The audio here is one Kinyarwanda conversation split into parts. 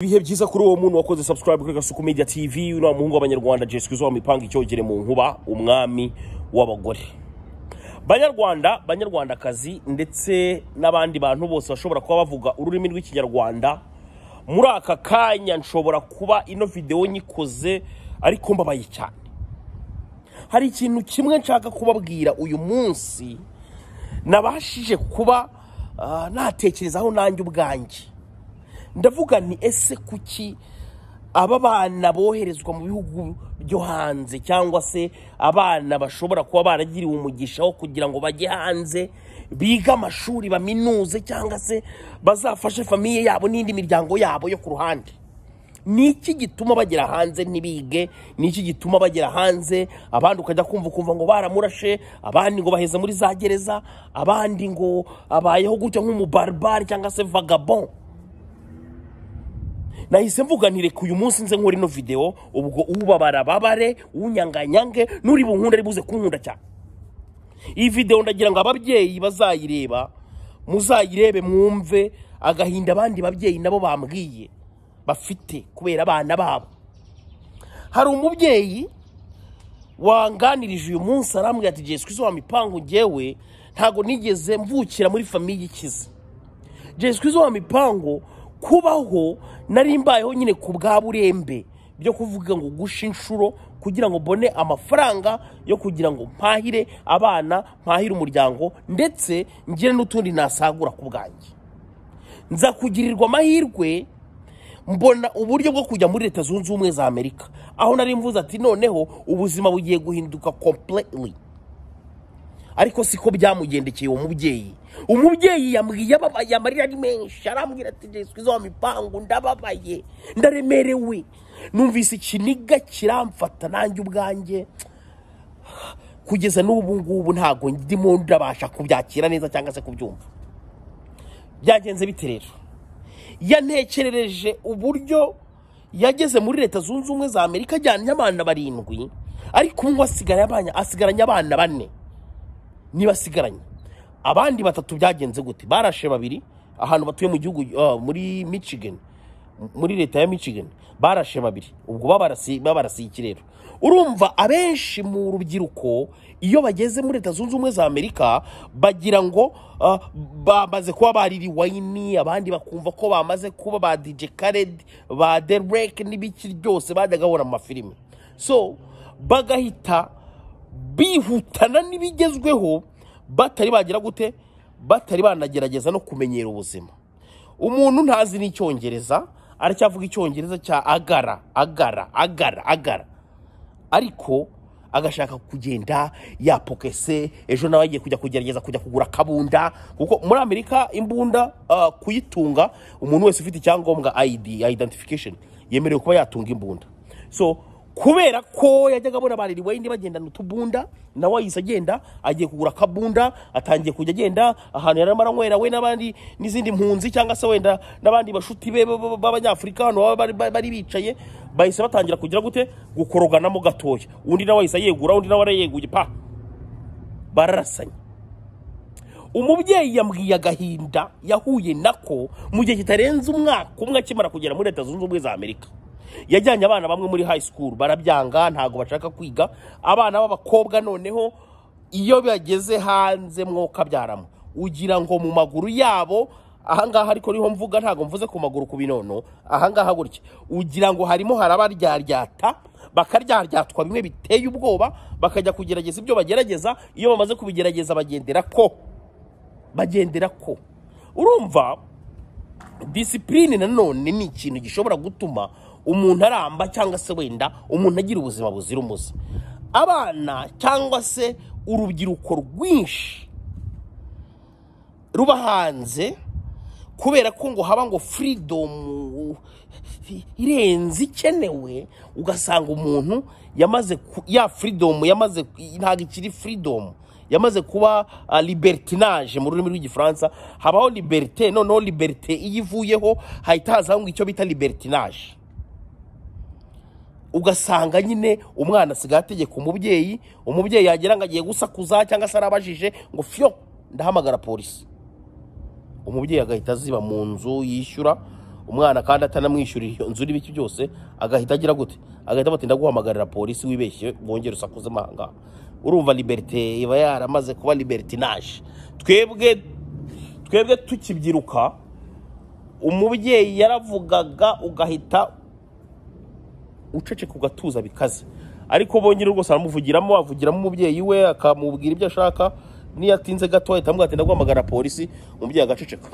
ibihe byiza kuri uwo muntu wakoze subscribe kuri gasuku media tv uno muhungu w'abanyarwanda jessica zo mipanga icyogere mu nkuba umwami w'abagore banyarwanda banyarwandakazi ndetse n'abandi bantu bose bashobora kuba bavuga ururimi rw'ikinyarwanda muri aka kanya nshobora kuba ino videwo nyikoze ariko mbabaye cyane hari ikintu kimwe nshaka kubabwira uyu munsi nabashije kuba ah, natekerezaho nanjye ubwanjye ndavuga ni ese kuki aba bana boherezwa mu bihugu byo hanze cyangwa se abana bashobora kuba baragiriwe umugisha wo kugira ngo bajye hanze biga amashuri baminuze cyangwa se bazafashe famiye yabo n'indi miryango yabo yo ku ruhande ni iki gituma bagera hanze ntibige ni iki gituma bagera hanze abandi ukajya kumva ukumva ngo baramurashe abandi ngo baheze muri za gereza abandi ngo abayeho gutya nk'umubaribari cyangwa se vagabond nahise mvuga nti reka uyu munsi nze nkora ino videwo ubwo ubabara babare unyanganyange n'uri bunkunda ari buze kunkunda cyane iyi videwo ndagira ngo ababyeyi bazayireba muzayirebe mwumve agahinda abandi babyeyi nabo bambwiye bafite kubera abana babo hari umubyeyi wanganirije uyu munsi arambwira ati jesiku izo wa mipangu ngewe ntago nigeze mvukira muri famiye ikize jesiku izo wa mipangu kubaho nari mbayeho nyine ku bwa burembe byo kuvuga ngo gusha inshuro kugira ngo mbone amafaranga yo kugira ngo mpahire abana mpahire umuryango ndetse ngire n'utundi nasagura ku bwanjye nza kugirirwa amahirwe mbona uburyo bwo kujya muri leta zunze ubumwe za amerika aho nari mvuze ati noneho ubuzima bugiye guhinduka completely ariko siko byamugendekeye uwo mubyeyi umubyeyi yambwiye ababaye amarira ari menshi arambwira ati jesica izo wa mipangu ndababaye ndaremerewe numvise ikiniga kiramfata nanjye ubwanjye kugeza n'ubu ngubu ntabwo ndimo ndabasha kubyakira neza cyangwa se kubyumva byagenze bite rero yantekerereje uburyo yageze muri leta zunze ubumwe za amerika ajyanye abana barindwi ariko umwe asigaye abana- asigaranye abana bane niba asigaranye abandi batatu byagenze gute barashe babiri ahantu batuye mu gihugu ah, muri michigan muri leta ya michigan barashe babiri ubwo babarasi- babarasiye ikirero urumva abenshi mu rubyiruko iyo bageze muri leta zunze ubumwe za amerika bagira ngo ah, bamaze kuba bariri wayini abandi bakumva ko bamaze kuba ba dj khaled ba derek n'ibiki byose bajyaga bahora mu mafilime so bagahita bihutana n'ibigezweho batari bagira gute batari banagerageza no kumenyera ubuzima umuntu ntazi n'icyongereza aracyavuga icyongereza cya agara agara agara agara ariko agashaka kugenda yapokese ejo nawe agiye kujya kugerageza kujya kugura akabunda kuko muri amerika imbunda ah, kuyitunga umuntu wese ufite icyangombwa id identification yemerewe kuba yatunga imbunda so kubera ko yajyaga abona bariri wayindi bagendana utubunda nawe ahise agenda agiye kugura akabunda atangiye kujya agenda ahantu yari arimo aranywera we n'abandi n'izindi mpunzi cyangwa se wenda n'abandi bashuti be b- b- b'abanyafurika hano baba bari- bari- bari bicaye bahise batangira kugira gute gukoroganamo gatoya undi nawe ahise yegura undi nawe arayeguye pa bararasanye umubyeyi yambwiye agahinda yahuye nako mu gihe kitarenze umwaka umwe akimara kugera muri leta zunze ubumwe za amerika yajyanye abana bamwe muri high school barabyanga ntabwo bashaka kwiga abana b'abakobwa noneho iyo bageze hanze mwoka byaramo ugira ngo mu maguru yabo ahangaha ariko niho mvuga ntabwo mvuze ku maguru ku binono ahangaha gutya ugira ngo harimo harabaryaryata bakaryaryatwa bimwe biteye ubwoba bakajya kugerageza ibyo bagerageza iyo bamaze kubigerageza bagendera ko bagendera ko urumva disipurine nanone ni ikintu gishobora gutuma umuntu aramba cyangwa se wenda umuntu agira ubuzima buzira umuze abana cyangwa se urubyiruko rwinshi ruba hanze kubera ko ngo haba ngo freedom irenze ikenewe ugasanga umuntu yamaze ku- ya freedom yamaze ntabwo ikiri freedom yamaze kuba ah, libertinage mu rurimi rw'igifaransa habaho liberté noneho liberté iyo ivuyeho hahita hazaho ngo icyo bita libertinage ugasanga nyine umwana asigaye ategeka umubyeyi umubyeyi yagera ngo agiye gusakuza cyangwa se arabajije ngo fyo ndahamagara polisi umubyeyi agahita aziba mu nzu yishyura umwana kandi atanamwishyurira iyo nzu n'ibiki byose agahita agira gute agahita bati ndaguhamagarira polisi wibeshye wongere usakuze amahanga urumva liberite iba yaramaze kuba libertinaje twebwe twebwe tukibyiruka umubyeyi yaravugaga ugahita uceceka ugatuza bikaze ariko bongera rwose aramuvugiramo avugiramo umubyeyi we akamubwira ibyo ashaka niyo atinze gato ahita amubwira ati ndaguhamagara polisi umubyeyi agaceceka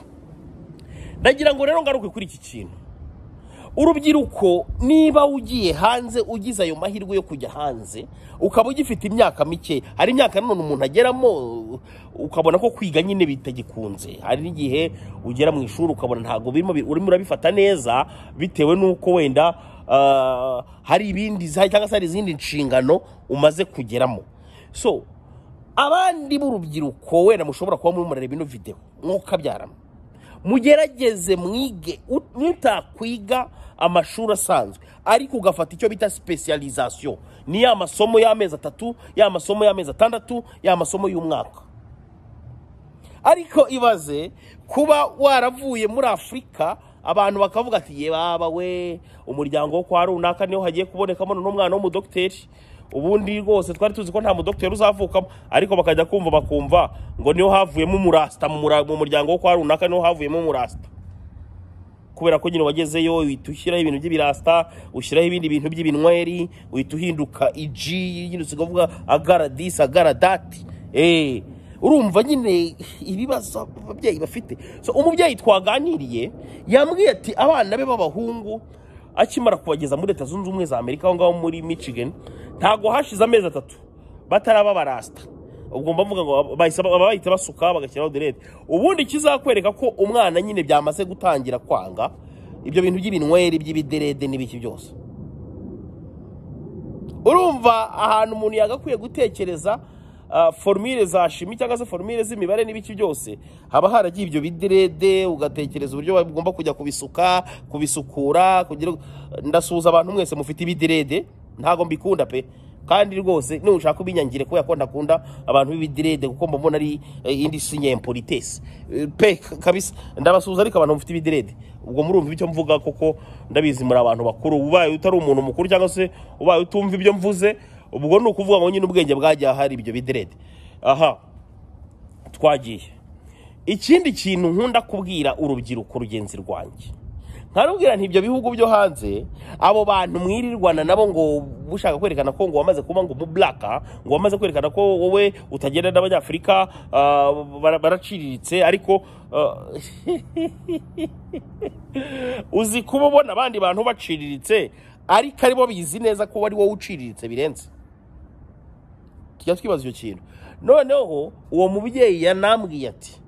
ndagira ngo rero ngaruke kuri iki kintu urubyiruko niba ugiye hanze ugize ayo mahirwe yo kujya hanze ukaba ugifite imyaka mike hari imyaka nanone umuntu ageramo ukabona ko kwiga nyine bitagikunze hari n'igihe ugera mu ishuri ukabona ntabwo birimo bi- urimo urabifata neza bitewe n'uko wenda ah, hari ibindi za- cyangwa se hari izindi nshingano umaze kugeramo so abandi b'urubyiruko wenda mushobora kuba muri murareba ino videwo mwokabyaramo mugerageze mwige u- mutakwiga amashuri asanzwe ariko ugafata icyo bita sipesiyalizasiyo ni ya masomo y'amezi atatu ya masomo y'amezi atandatu ya masomo y'umwaka ariko ibaze kuba waravuye muri afurika abantu bakavuga ati ye baba we umuryango wo kwa runaka niho hagiye kubonekamo n'umwana w'umudogiteri ubundi rwose twari tuzi ko nta mudogiteri uzavukamo ariko bakajya kumva bakumva ngo niho havuyemo umurasita mu mura- mu muryango wo kwa runaka niho havuyemo umurasita kubera ko nyine wagezeyo uhita ushyiraho ibintu by'ibirasita ushyiraho ibindi bintu by'ibinyweri uhita uhinduka iji nyine usigavuga agaradisi agaradati eee urumva nyine ibibazo ababyeyi bafite so umubyeyi twaganiriye yambwiye ati abana be b'abahungu akimara kubageza muri leta zunze ubumwe za amerika aho ngaho muri michigan ntabwo hashize amezi atatu bataraba barasita ubwo mba mvuga ngo bahise- baba bahita basuka bagashyiraho derede ubundi kizakwereka ko umwana nyine byamaze gutangira kwanga ibyo bintu by'ibinyweri by'ibiderede n'ibiki byose urumva ahantu umuntu yagakwiye gutekereza ah, forumire za shimi cyangwa se forumire z'imibare n'ibiki byose haba haragiye ibyo biderede ugatekereza uburyo bagomba kujya kubisuka kubisukura kugira ngo- ndasuhuza abantu mwese mufite ibiderede ntabwo mbikunda pe kandi rwose nushaka ubinyangire kubera ko ndakunda abantu b'ibiderede kuko mbabona ari eh, indi sinyempolitesi pe kabisa ndabasuhuza ariko abantu bafite ibiderede ubwo murumva icyo mvuga koko ndabizi muri abantu bakuru ubaye utari umuntu mukuru cyangwa se ubaye utumva ibyo mvuze ubwo ni ukuvuga ngo nyine ubwenge bwagiye ahari ibyo biderede aha twagiye ikindi kintu nkunda kubwira urubyiruko rugenzi rwanjye nkarubwira nti ibyo bihugu byo hanze abo bantu mwirirwana nabo ngo ushaka kwerekana ko ngo wamaze kuba ngo umuburaka ngo wamaze kwerekana ko wowe utagenda n'abanyafurika ah, bara- baraciriritse ariko ah, uzi kuba ubona abandi bantu baciriritse ariko ari bo bizi neza ko ari wowe uciriritse birenze tujya twibaza icyo kintu noneho uwo mubyeyi yanambwiye ati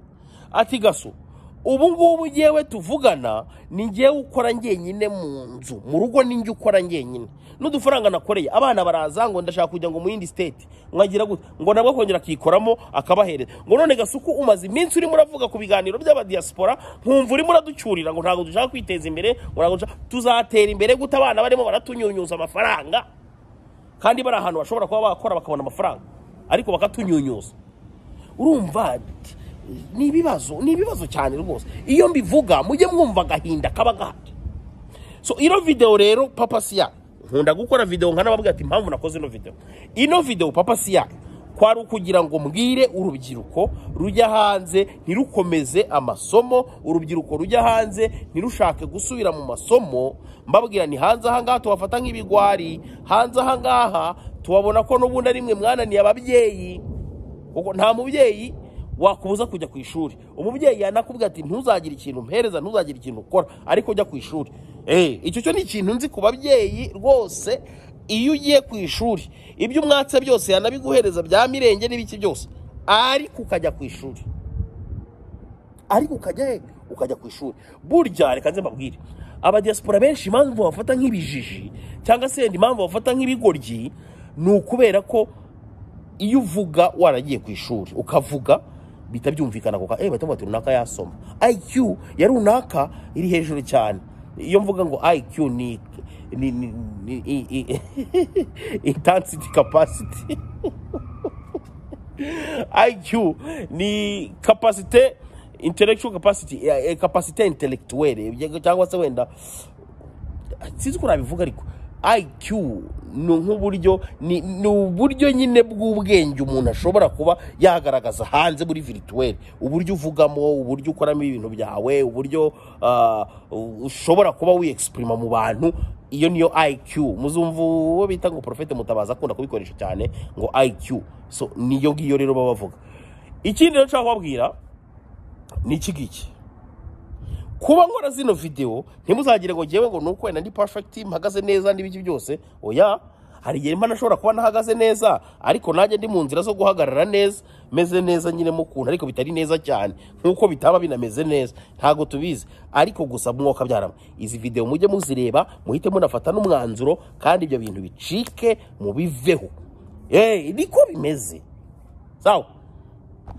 ati gaso ubu ngubu ngewe tuvugana ni ngewe ukora njyenyine mu nzu mu rugo ni njye ukora njyenyine n'udufaranga nakoreye abana baraza ngo ndashaka kujya ngo mu yindi siteti mwagira gute ngo nabwo akongera akikoramo akabahereza ngo none gasuku umaze iminsi urimo uravuga ku biganiro by'abadiyasipora nkumva urimo uraducyurira ngo ntabwo dushaka kwiteza imbere ngo ntabwo dushaka tuzatera imbere gute abana barimo baratunyunyuza amafaranga kandi bari ahantu bashobora kuba bakora bakabona amafaranga ariko bakatunyunyuza urumva t- ni ibibazo ni ibibazo cyane rwose iyo mbivuga mujye mwumva agahinda kaba gahari so ino video rero papa siya nkunda gukora video nkanababwira ati impamvu nakoze ino video ino video papa siya kwari ukugira ngo mbwire urubyiruko rujya hanze ntirukomeze amasomo urubyiruko rujya hanze ntirushake gusubira mu masomo mbabwira ni hanze ahangaha tubafata nk'ibigwari hanze ahangaha tubabona ko n'ubundi ari mwe mwananiye ababyeyi ubwo nta mubyeyi wakubuza kujya ku ishuri umubyeyi yanakubwira ati ntuzagire ikintu mpereza ntuzagire ikintu ukora ariko jya ku ishuri Eh, icyo cyo ni ikintu nzi ku babyeyi rwose iyo ugiye ku ishuri ibyo umwatse byose yanabiguhereza bya mirenge n'ibiki byose ariko ukajya ku ishuri ariko ukajya he ukajya ku ishuri burya reka nze mbabwire abadiyasipora benshi impamvu bafata nk'ibijiji cyangwa se yenda impamvu bafata nk'ibigoryi ni ukubera ko iyo uvuga waragiye ku ishuri ukavuga bihita byumvikana kuko eh bahita bati runaka yasoma IQ ya runaka iri hejuru cyane iyo mvuga ngo IQ ni ni ni, ni i, i, intensity capacity IQ ni kapasite intellectual capacity eh, eh, capacity ya intellectuel eh, cyangwa se wenda sinzi uko nabivuga ariko IQ ni nk'uburyo ni ni uburyo nyine bw'ubwenge umuntu ashobora kuba yagaragaza hanze muri virituweli uburyo uvugamo uburyo ukoramo ibintu byawe uburyo ah, ushobora kuba wiyexprima mu bantu iyo niyo IQ muzumva uwo bita ngo porofete mutabaza akunda kubikoresha cyane ngo IQ so niyo ngiyo rero baba bavuga ikindi rero nshaka kubabwira ni iki ngiki kuba nkora zino videwo ntimuzagire ngo ngewe ngo nuko wenda ndi perfect mpagaze neza n'ibiki byose oya hari igihe mba nashobora kuba ntahagaze neza ariko nanjye ndi mu nzira zo guhagarara neza meze neza nyine mu kuntu ariko bitari neza cyane nk'uko bitaba binameze neza ntabwo tubizi ariko gusa mwuka byarama izi videwo mujye muzireba muhite munafata n'umwanzuro kandi ibyo bintu bicike mubiveho eee niko bimeze sawa